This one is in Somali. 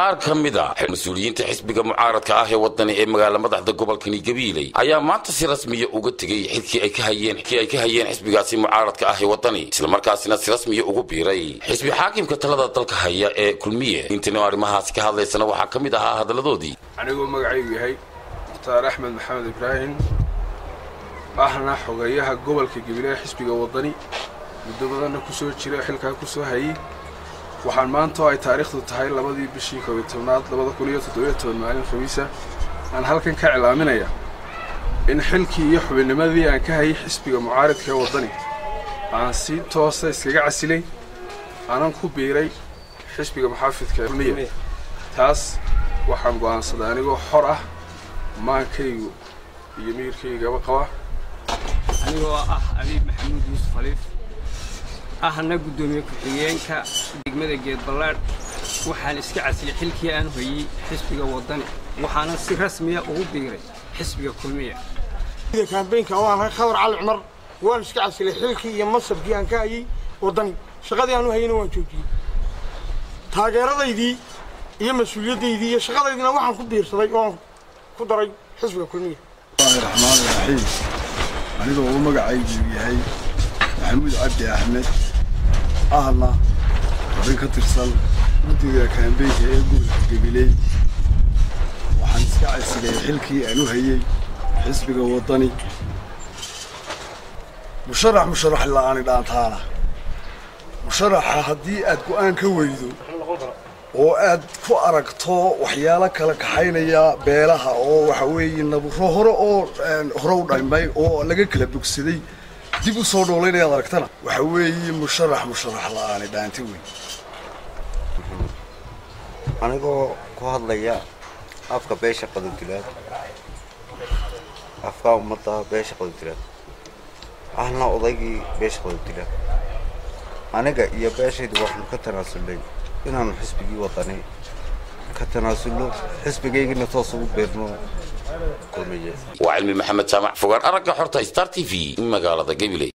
qaar ka mid a mas-uuliyiinta xisbiga mucaaradka ah ee wadani ee magaala madaxda gobolkani gabiiley ayaa maanta si rasmiya uga tegey xilkii ay ka hayeen kii ay ka hayeen xisbigaasi mucaaradka ah ee wadani islamarkaasina si rasmiya ugu biiray xisbi xaakimka talada dalka haya ee kulmiye intaynu arrimahaasi ka hadlaysana waxaa ka mid ahaa hadalladoodii anigoo magacaygu yahay mukhtaar axmed maxamed ibraahim ahna xogeeyaha gobolka gabiile xisbiga wadani muddo badanna ku soo jira xilkaa ku soo hayey waxaan maanta oo ay taariikhdu tahay labadii bishii koobiy tobnaad labada kun iyo toddobiyo toban maalin khamiisa aan halkan ka cilaaminaya in xilkii iyo xubinnimadii aan ka hayay xisbiga mucaaridka ee waddani aan si toosa iskaga casilay aanan ku biiray xisbiga muxaafidka kulmiya taas waxaan go'aansaday anigoo xor ah maankaygu iyo miyirkaygaba qaba anigoo ah abiib maxamuud yuusuf khaliif ahna guddoomiye ku-xigeenka degmada geedballaadh waxaan iska casilay xilkii aan hoyey xisbiga waddani waxaana si rasmiya ugu biiray xisbiga kulmiya kambeynka oo aan khadar cali cumar waan iska casilay xilkii iyo masabkii aan ka hayey waddani shaqadii aan u hayeyna waan joojiyey taageeradaydii iyo mas-uuliyaddaydii iyo shaqadaydiina waxaan ku biirsaday ooaan ku daray xisbiga kulmiya raxmaan raxiim anigoo uu magacaygu yahay maxamuud cabdi axmed ahna xubin ka tirsan guddiga kaambeynka ee gobolka gabiley waxaan iska casilay xilkii aan u hayey xisbiga waddani musharax musharax la'aani dhaantaana musharaxa haddii aad go'aan ka weydo oo aad ku aragto waxyaalo kala kaxaynaya beelaha oo waxa weeye naburo hore oo hore u dhamay oo laga kala bogsaday dib u soo dhoolaynayaad aragtana waxa weeye musharax musharax la'aani dhaanti weyn anigoo ku hadlaya afka beesha qadodilaad afka ummadda beesha qadodilaad ahna odaygii beesha qadodilaad aniga iyo beeshaydu waxaanu ka tanaasulnay inaanu xisbigii wadani ka tanaasulno xisbigaygina toos ugu beerno kulmiye waa cilmi maxamed jaamac fogaan aragga xorta star t v magaalada gabiley